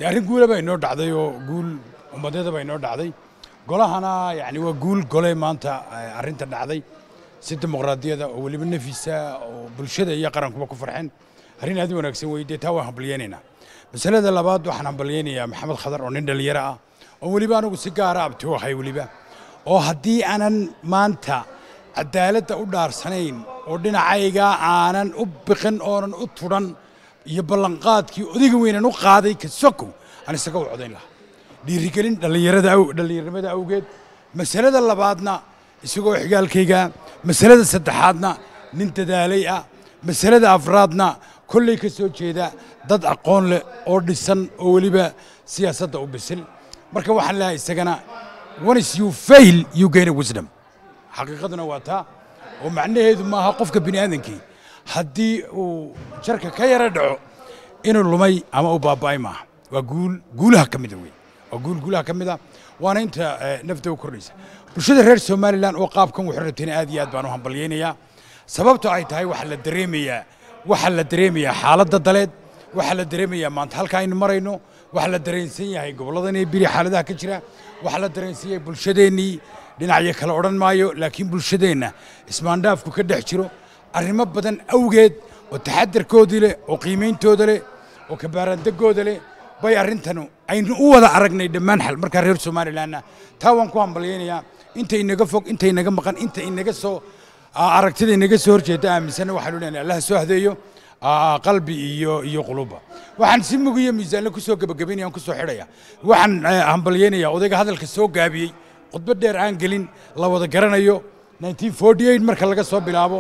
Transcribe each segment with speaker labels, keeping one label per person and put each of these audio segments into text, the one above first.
Speaker 1: dee arrin guulaba inoo dhacday oo guul ummadeedaba inoo dhacday golahana yani waa guul gole maanta arrinta dhacday si dimuqraadiyada oo weliba nafisa oo bulshada iyo qarankuba ku farxeen arrin aad u wanaagsan wey dee taa waan hambalyeynaynaa masalada labaad waxaan hambalyeynayaa maxamed khadar oo nin dhallinyaro ah oo weliba anigu si gaara abti u ahay weliba oo haddii aanan maanta cadaaladda u dhaarsanayn oo dhinacayga aanan u biqin oonan u tudhan iyo ballanqaadkii odayga weynan u qaaday ka sokow aan isaga u codayn lahaa dhiirigelin dhallinyarada dhallinyarnimada awgeed masalada labaadna isagoo xigaalkayga masalada saddexaadna nin dadaalay ah masalada afraadna kolley ka soo jeeda dad aqoon leh oo dhisan oo weliba siyaasadda u bisil marka waxaan leehay isagana once you fail you gain a wisdom xaqiiqaduna waa taa oo macnaheedu maaha qofka bini aadankii haddii uu jarka ka yara dhaco inuu lumay ama uu baaba'ay maaha waa guul guulaha ka mida wey waa guul guulaha ka mida waana inta nafta u kordhaysa bulshada reer somalilan oo qaabkan wuxuu rabtayna aad iyo aad baan u hambalyaynayaa sababto ay tahay waxaa la dareemayaa waxaa la dareemayaa xaaladda daleed waxaa la dareemayaa maanta halka aynu marayno waxaa la dareensan yahay gobolladan iyo biri xaaladaha ka jira waxaa la dareensan yahay bulshadeennii dhinacyo kale odhan maayo laakiin bulshadeenna ismaandhaafku ka dhex jiro arrimo badan awgeed oo taxadarkoodii leh oo qiimeyntooda leh oo kabaaraandegooda leh bay arrintanu aynu u wada aragnay dhammaan xal markaa reer somalilanna taa waan ku hambalyaynayaa inta inaga fog inta inaga maqan inta inaga soo aragtida inaga soo horjeeda aaminsanna waxaanu leenahay allah soo hadeeyo qalbi iyo iyo quluba waxaan si mugiyo miisaanle ku soo gebagabaynaya aan ku soo xidhaya waxaan hambalyaynayaa odayga hadalka soo gaabiyey khudbad dheer aan gelin la wada garanayo 1948 marka laga soo bilaabo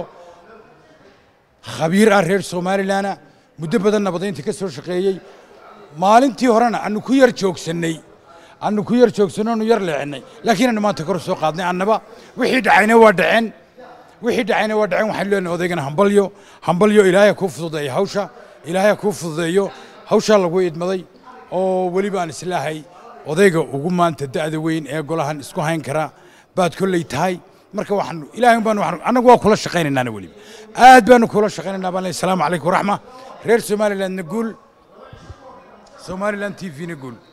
Speaker 1: khabiir ah reer somalilanna muddo badan nabadaynta ka soo shaqeeyey maalintii horena anu ku yar joogsannay anu ku yar joogsanno anu yar leexinay laakiin anu maanta kor soo qaadnay annaba wixii dhacayna waa dhaceen wixii dhacayna waa dhaceen waxaan leenahay odaygana hambalyo hambalyo ilaahay kuu fududeeyo hawsha ilaahay kuu fududeeyo hawshaa lagu idmaday oo weliba aan islaahay odayga ugu maanta da'da weyn ee golahan isku hayn kara baad kolley tahay marka waxaan ilaahay baan annagu waa kula shaqaynaynaana weliba aad baanu kula shaqaynaynaa baan leeyahay asalaamu calaykum waraxma reer somalilandna guul somaliland t v na guul